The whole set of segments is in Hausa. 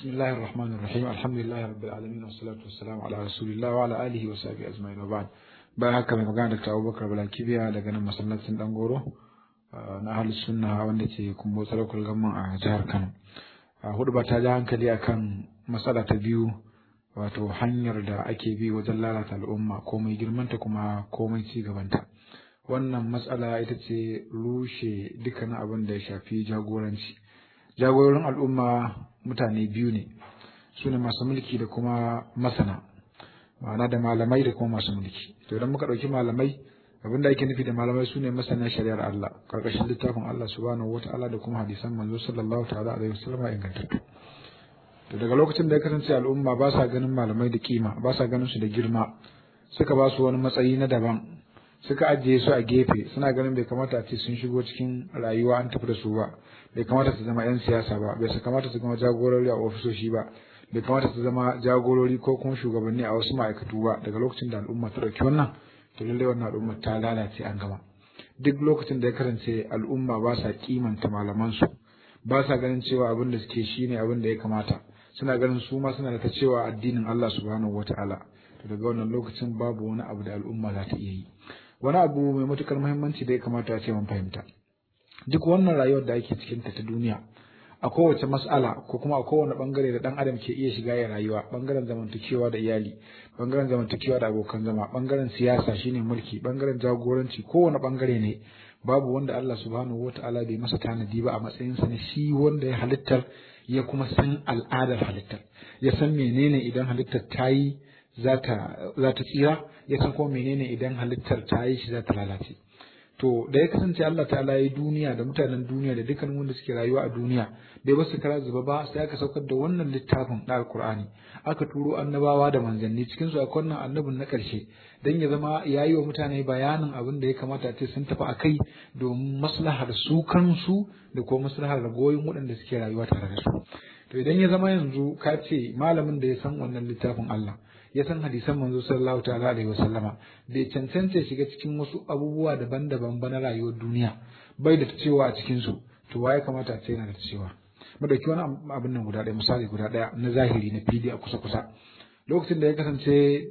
بسم الله الرحمن الرحيم الحمد لله رب العالمين والصلاة والسلام على رسول الله وعلى آله وصحبه أجمعين وبعد bayan haka mai magana da Abubakar Balakibiya daga nan masallacin Dangoro na ahlus sunna wanda ke kumbo sarakul gamman a jihar Kano hudu ba ta ji hankali akan matsala ta biyu wato hanyar da ake bi wajen lalata al'umma komai girmanta kuma komai ci gabanta wannan matsala ita ce rushe dukkanin abin da ya shafi jagoranci jagororin al'umma mutane biyu ne su ne masu mulki da kuma masana ma'ana da malamai da kuma masu mulki to idan muka ɗauki malamai abin da ake nufi da malamai su ne masana shari'ar Allah karkashin littafin Allah subhanahu wata'ala da kuma hadisan manzo sallallahu ta'ala alaihi wasallam ingantattu to daga lokacin da ya kasance al'umma ba sa ganin malamai da kima ba sa ganin su da girma suka ba su wani matsayi na daban suka ajiye su a gefe suna ganin bai kamata a ce sun shigo cikin rayuwa an tafi da su ba bai kamata su zama 'yan siyasa ba bai kamata su zama jagorori a ofisoshi ba bai kamata su zama jagorori ko kuma shugabanni a wasu ma'aikatu ba daga lokacin da al'umma ta ɗauki wannan to lallai wannan al'umma ta lalace an gama duk lokacin da ya kasance al'umma ba sa kimanta malamansu ba sa ganin cewa abin da suke shine abin da ya kamata suna ganin su ma suna da ta cewa addinin Allah subhanahu wata'ala to daga wannan lokacin babu wani abu da al'umma za ta iya yi wani abu mai matukar muhimmanci da ya kamata a ce mun fahimta duk wannan rayuwar da ake cikin ta ta duniya a kowace mas'ala ko kuma a kowane bangare da dan adam ke iya shiga ya rayuwa bangaren zamantakewa da iyali bangaren zamantakewa da abokan zama bangaren siyasa shine mulki bangaren jagoranci kowane bangare ne babu wanda Allah subhanahu wataala bai masa tanadi ba a matsayin sa na shi wanda ya halittar ya kuma san al'adar halittar ya san menene idan halittar ta yi za ta tsira ya san kuma menene idan halittar ta yi shi za ta lalace to da ya kasance Allah ta'ala ya duniya da mutanen duniya da dukkan wanda suke rayuwa a duniya bai basu kara zuba ba sai aka saukar da wannan littafin na alkur'ani aka turo annabawa da manzanni cikin su akwai wannan annabin na karshe dan ya zama yayi wa mutane bayanin abin da ya kamata a ce sun tafi akai domin maslahar su kansu da kuma maslahar ragoyin waɗanda suke rayuwa tare da su to idan ya zama yanzu ka ce malamin da ya san wannan littafin Allah ya san hadisan manzo sallallahu ta'ala alaihi wasallama bai cancanta shiga cikin wasu abubuwa daban-daban ba na rayuwar duniya bai da cewa a cikin su to waye kamata a ce yana da cewa mu dauki wani abin nan guda ɗaya misali guda ɗaya na zahiri na fili a kusa kusa lokacin da ya kasance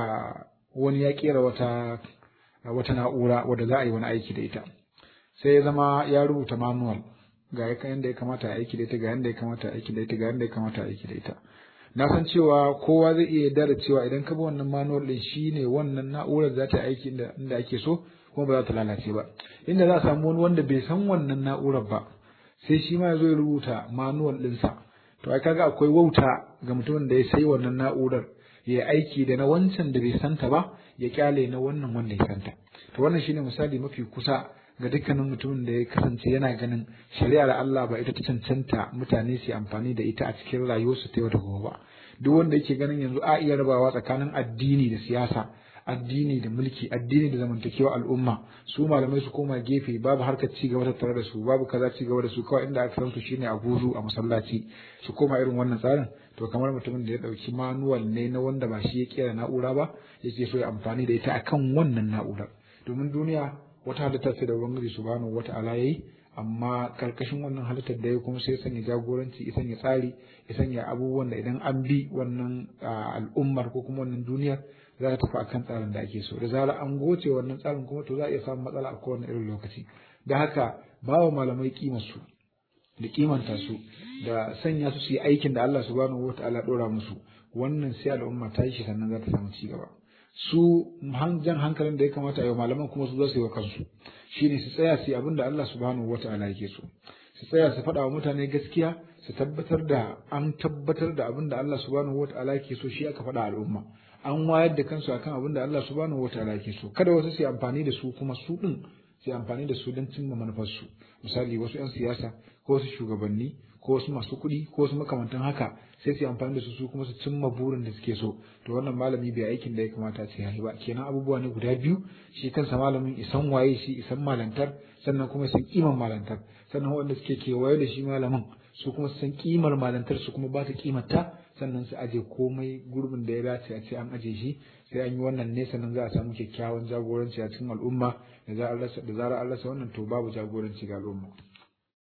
a wani ya kera wata wata na'ura wadda za a yi wani aiki da ita sai ya zama ya rubuta manual ga yanda ya kamata a aiki da ita ga yanda ya kamata a aiki da ita ga yanda ya kamata a aiki da ita na san cewa kowa zai iya yarda da cewa idan ka bi wannan manual din shine wannan na'urar za ta aiki inda inda ake so kuma ba za ta lalace ba inda za a samu wani wanda bai san wannan na'urar ba sai shi ma ya zo ya rubuta manual ɗinsa to ai kaga akwai wauta ga mutumin da ya sai wannan na'urar ya aiki da na wancan da bai santa ba ya kyale na wannan wanda ya santa to wannan shine misali mafi kusa ga dukkanin mutumin da ya kasance yana ganin shari'ar Allah ba ita ta cancanta mutane su amfani da ita a cikin rayuwarsu ta yau da gobe ba duk wanda yake ganin yanzu a iya rabawa tsakanin addini da siyasa addini da mulki addini da zamantakewa al'umma su malamai su koma gefe babu harkar ci gaba tattare da su babu kaza ci gaba da su kawai inda aka san su shine a guzu a masallaci su koma irin wannan tsarin to kamar mutumin da ya dauki manual ne na wanda ba shi ya kera na'ura ba yake so ya amfani da ita akan wannan na'urar domin duniya wata halitta ce da ubangiji subhanahu wata'ala yayi amma karkashin wannan halittar da ya kuma sai sanya jagoranci ya sanya tsari ya sanya abubuwan da idan an bi wannan al'ummar ko kuma wannan duniyar za ta tafi akan tsarin da ake so da zarar an goce wannan tsarin kuma to za a iya samun matsala a kowane irin lokaci da haka ba wa malamai kimar su da kimanta su da sanya su su yi aikin da Allah subhanahu wata'ala dora musu wannan sai al'umma ta yi shi sannan za ta samu ci gaba su jan hankalin da ya kamata a yi malaman kuma su zo su yi wa kansu shine su tsaya su yi abin da Allah subhanahu wata'ala yake so su tsaya su faɗa wa mutane gaskiya su tabbatar da an tabbatar da abin da Allah subhanahu wata'ala yake so shi aka faɗa al'umma an wayar da kansu akan abin da Allah subhanahu wata'ala yake so kada wasu su yi amfani da su kuma su din su yi amfani da su don cimma manufarsu misali wasu 'yan siyasa ko wasu shugabanni ko wasu masu kuɗi ko wasu makamantan haka sai su yi amfani da su su kuma su cimma burin da suke so to wannan malami bai aikin da ya kamata ce yayi ba kenan abubuwa ne guda biyu shi kansa malamin isan waye shi isan malantar sannan kuma san kiman malantar sannan wanda suke kewaye da shi malamin su kuma san kimar malantar su kuma ba ta kimarta sannan su aje komai gurbin da ya dace a ce an aje shi sai an yi wannan ne sannan za a samu kyakkyawan jagoranci a cikin al'umma da zarar an rasa wannan to babu jagoranci ga al'umma